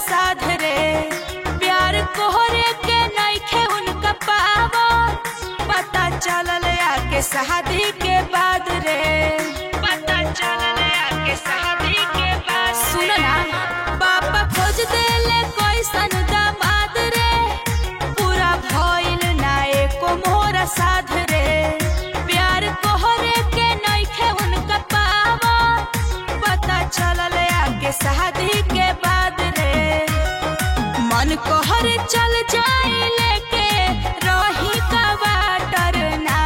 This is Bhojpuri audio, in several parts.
साध रे प्यार कोहरे के नइखे उनका पावा पता चलल आके शादी के बाद रे पता चलल आके शादी के बाद सुन ना पापा खोज देले कैसन दामाद रे पूरा भइल ना एको मोरा साध रे प्यार कोहरे के नइखे उनका पावा पता चलल आगे शादी के बाद रे मन कोहर चल जाई लेके रही का वाटर ना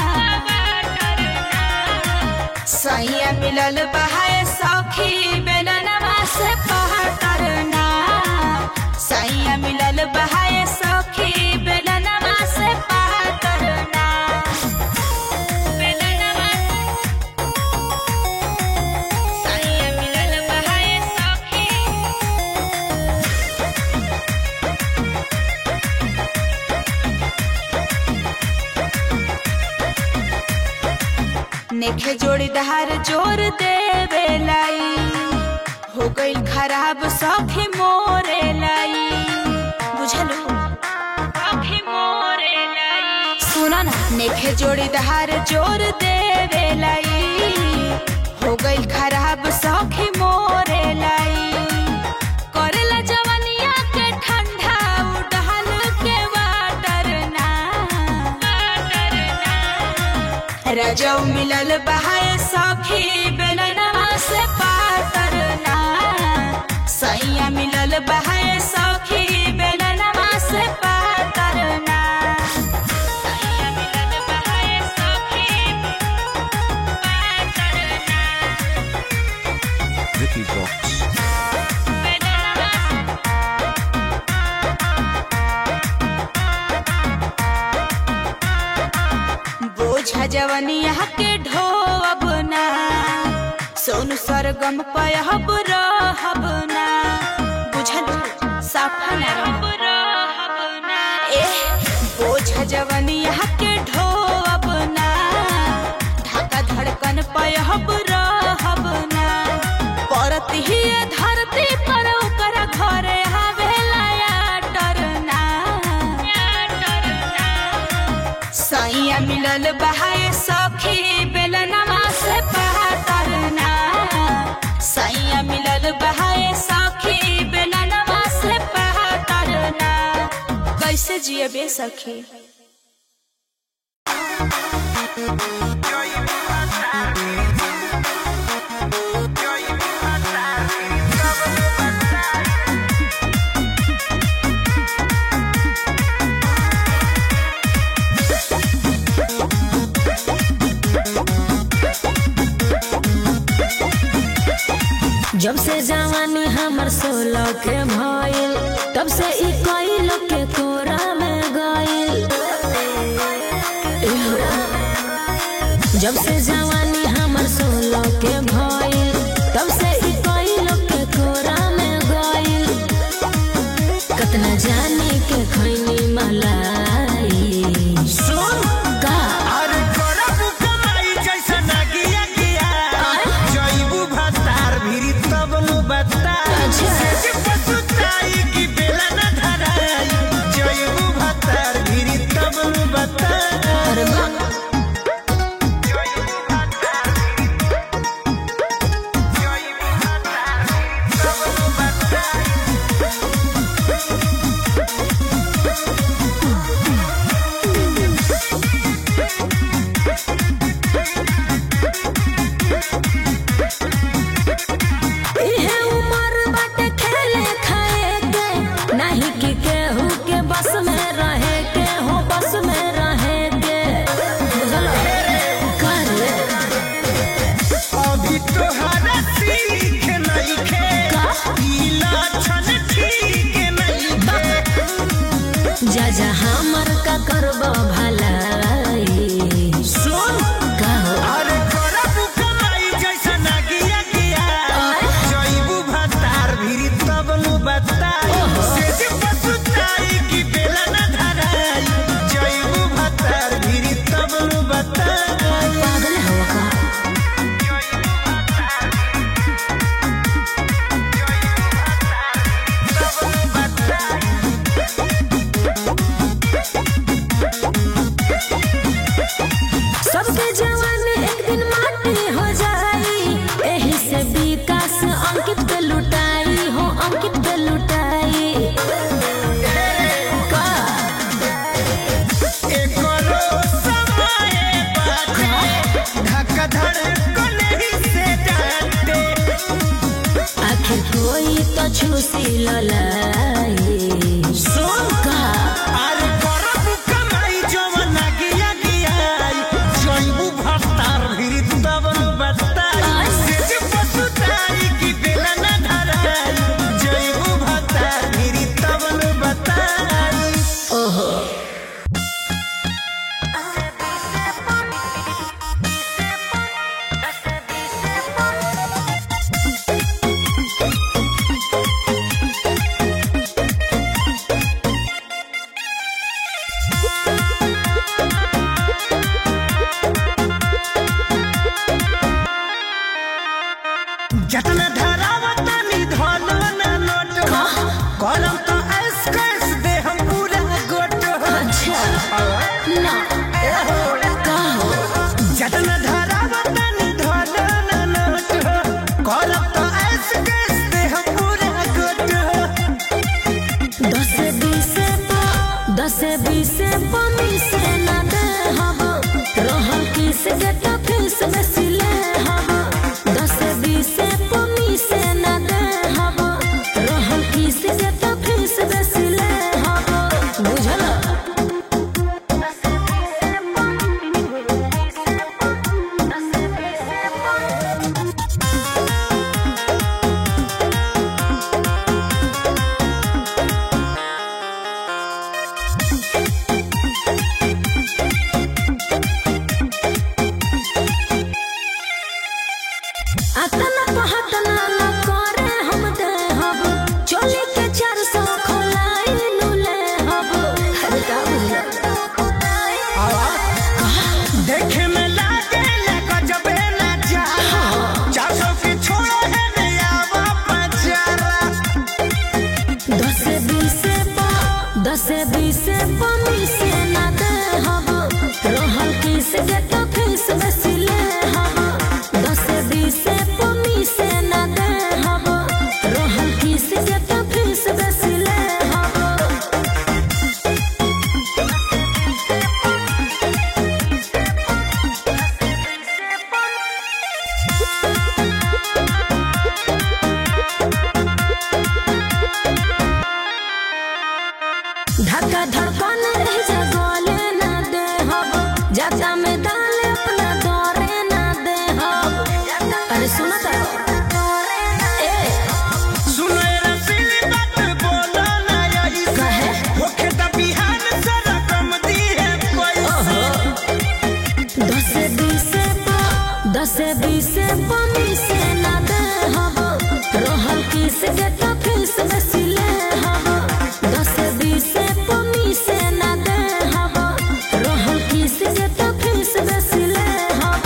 सैया मिलल बहाए सखी बेलनवा से पहाड़ ना सैया मिलल बहाए सखी बेलनवा से पहाड़ ना बेलनवा सैया मिलल बहाए सखी नेखे जोड़ीदार जोर देवे लाई हो गईल खराब सखी मोरे लाई बुझलू सखी मोरे लाई सुना ना नेखे जोड़ीदार जोर देवे लाई हो गईल खराब सखी मोरे लाई करेला जवनिया के ठंडा उड़हल के वाटर ना वाटर ना रजौ मिलल बहाए सखी बेलनवा से पातर ना सैया मिलल बहाए सखी बेलनवा से पातर ना सैया मिलल बहाए सखी पातर ना Vicky Vox. बेलनवा बोझा जवनिया के ढोब ना सोनू सरगम पयहब रहब ना बुझलू साफा ना रहब ना ए बोझा जवनिया के ढोब ना ढाका धड़कन पयहब रहब ना परत ही धरती पर ओकर घरे आवेला या डरना सैया मिलल बहाए सखी बेलनवा से पहाड़ना सैया मिलल बहाए सखी बेलनवा से पहाड़ना कैसे जिए बे सखी जब से जवानी हमर सोलह के भइल तब से ई कई लोग के कोरा में गइल जब से जवानी हमर सोलह के भइल तब से ई कई लोग के कोरा में गइल कतना जाने के खैनी मलाई का अरे करबू कमाई जैसा नागिया किया जइबू भतार भिरी तब नु बता अच्छा। सेज पसुताई की बेला न धराई जइबू भतार भिरी तब नु बता अरे बा जइबू भतार भिरी जइबू भतार भिरी तब नु बता इहे उमर बाटे खेले खाए के नहीं कि केहू के बस में रहे के हो बस में रहे के बुझल कर अभी तोहरा सीख नइखे ई लक्षण ठीक नइखे जा जा हमर का करब भलाई सुन का हो अरे करबू कमाई जैसा नागिया किया जइबू भतार भिरी तब नु बताई सेज पसुताई की बेला न धराई जइबू भतार भिरी तब नु बताई पागल हवा का जइबू भतार भिरी तब तो छूसी ललाई सुन का अरे करब कमाई जवन गिया गियाई जइबू भत्तार भिरी तब न बताई से जे पसुताई कि बेला न धराई जइबू भत्तार भिरी तब न बताई ओहो जतना धरावता नि धलो न नोट का कलम तो ऐस कैस दे हम पूरा गोट अच्छा ना का हो जतना धरावता नि धलो न नोट कलम तो ऐस कैस दे हम पूरा गोट दस बीस पा दस बीस पमी से ना दे हब रहल किस के तो फीस में सिले हब दस बीस पमी से ना दे हब रहल किस के तो फीस में सिले हब बुझल अतना पहतना न करे हम दे हब चोली के चार सौ खोलाई नुले हब अरे का बुझल देखे में लागे लगा जबे ना जा चार सौ के छोड़ो है नया पचारा दस बीस पा दस बीस पमी से ना दे हब रहल किस के तो फीस में सिले हब दस बीस पमी से ना दे हब रहल किस के तो फीस में सिले हब धक्का धड़कन रह जा गोले ना दे हब जाता में डाल अपना दौरे ना दे हब अरे सुनो तो ए सुनो ये रसीली बात बोलो ना यही से कहे होखे त बिहान से रकम दी है पैसे दस बीस पा दस बीस पमी से ना दे हब रहल किस के तो फीस में सिले हब दस बीस पमी से ना दे हब रहल किस के तो फीस में सिले हब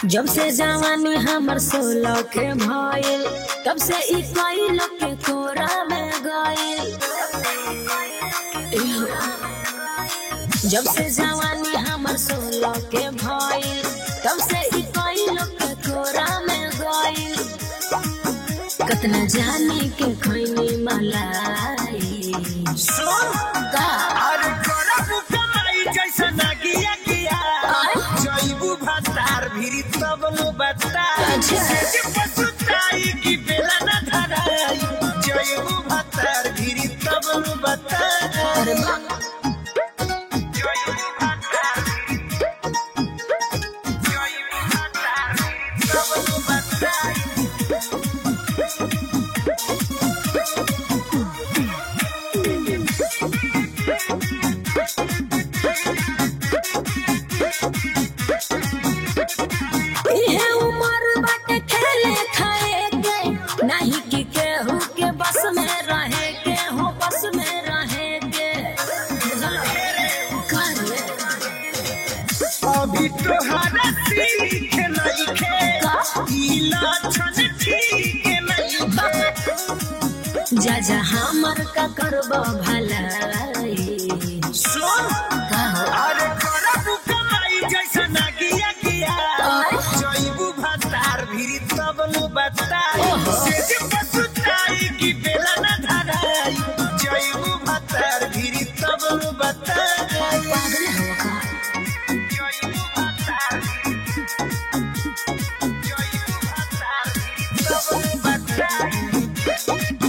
जब से जवानी हमर सोलह के भइल तब से ई कई लोग के कोरा में गइल जब से जवानी हमर सोलह के भइल तब से ई कई लोग के कोरा में गइल कतना जाने के खैनी मलाई सुन का अरे करब कमाई जैसा नागिया गिया जइबू भतार भिरी तब नु बताई अच्छा। सेज पसुताई की बेला न धराई जइबू भतार भिरी तब नु बताई अरे बा जइबू भतार भिरी- जइबू भतार भिरी तब नु बताई इहे उमर बाटे खेले खाए के नहीं कि केहू के बस में रहे के हो बस में रहे के करे अभी तोहरा सीख नइखे का? ई लक्षण ठीक नइखे जा जा हमर का करब भलाई सुन का अरे करब कमाई जैसा नागिया गिया आय? जइबू भतार भिरी तब नु बताई ओहो। सेज पसुताई की बेला न धराई जइबू भतार भिरी तब नु बताई पागल हो का जइबू भतार जइबू भतार भिरी तब नु बताई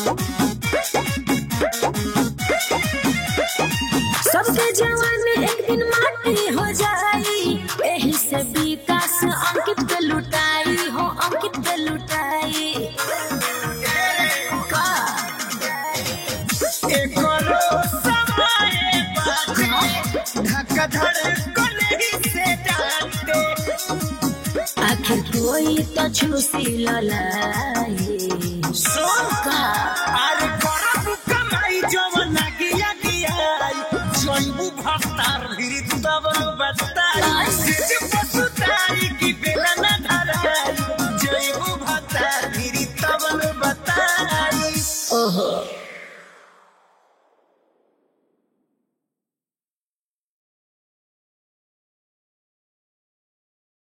सबके जवानी एक दिन माटी हो जाई एही से विकास अंकित के लुटाई हो अंकित के लुटाई का एकरो समय बाटे धक्का धड़कन से डांटे आखिर कोई तो छूसी ललाई सुन का आज